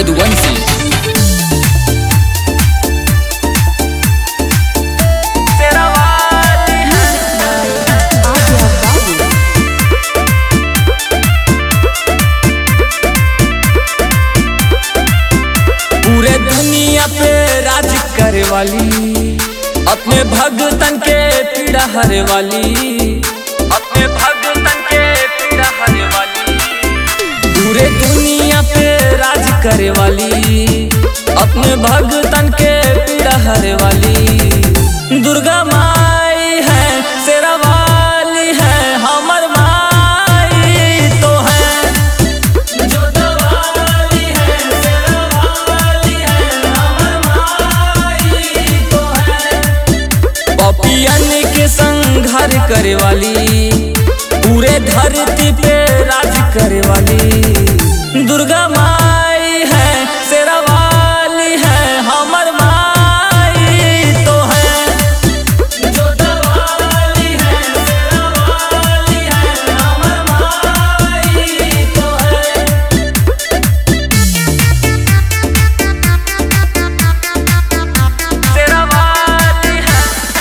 यदुवंशी पूरे दुनिया पे राज करे वाली अपने भगतन के पीड़ा हरे वाली अपने भगतन के पीड़ा हरे वाली पूरे दुनिया पे राज करे वाली अपने भगतन के पीड़ा हरे वाली दुर्गा माई है शेरा वाली है हमर माई तो है जो दवाली है शेरा वाली है हमर माई तो है पपियन के संघार करे वाली पूरे धरती पे राज करे वाली दुर्गा माई है शेरा वाली है हमर माई तो है जो दवाली है शेरा वाली है हमर माई तो है शेरा वाली है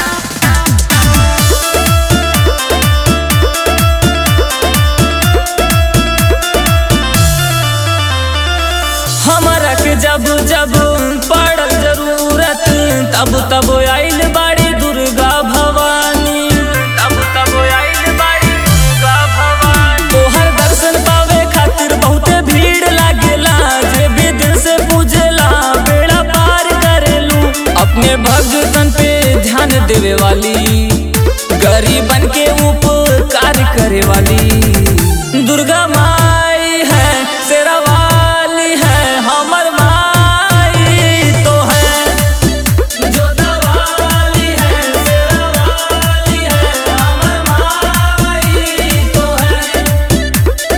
हमरा के जब जब पड़ल जरूरत तब तब आइल बाड़ी दुर्गा भवानी तब तब आइल बाड़ी दुर्गा भवानी तोहर दर्शन पावे खातिर बहुते भीड़ लागेला जे भी दिल से पूजेला बेड़ा पार करेलू अपने भगतन पे ध्यान देवे वाली गरीबन के उपकार करे वाली दुर्गा माई है शेरा वाली है हमर माई तो है जो दवाली है शेरा वाली है हमर माई तो है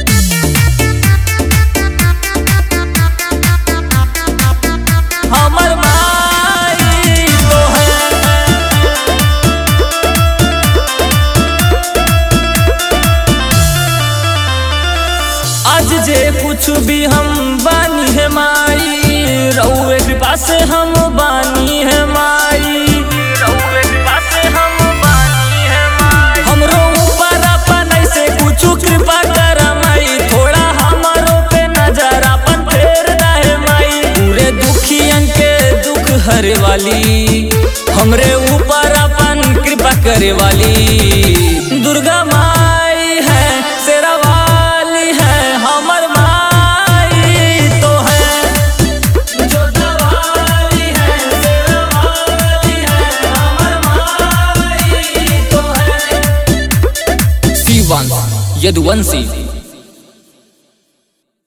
हमर माई तो है आज जे कुछ भी हम बानी है माई रउए कृपा से हम बानी है माई रउए कृपा से हम बानी है माई हमरो ऊपर अपन ऐसे कुछ कृपा कर माई थोड़ा हमारो पे नजर अपन फेर दे माई पूरे दुखियन के दुख हरे वाली हमरे ऊपर अपन कृपा करे वाली दुर्गा माई है शेरा वाली है हमर माई तो है जो दवाली है शेरा वाली है हमर माई तो है शिवांश यदुवंशी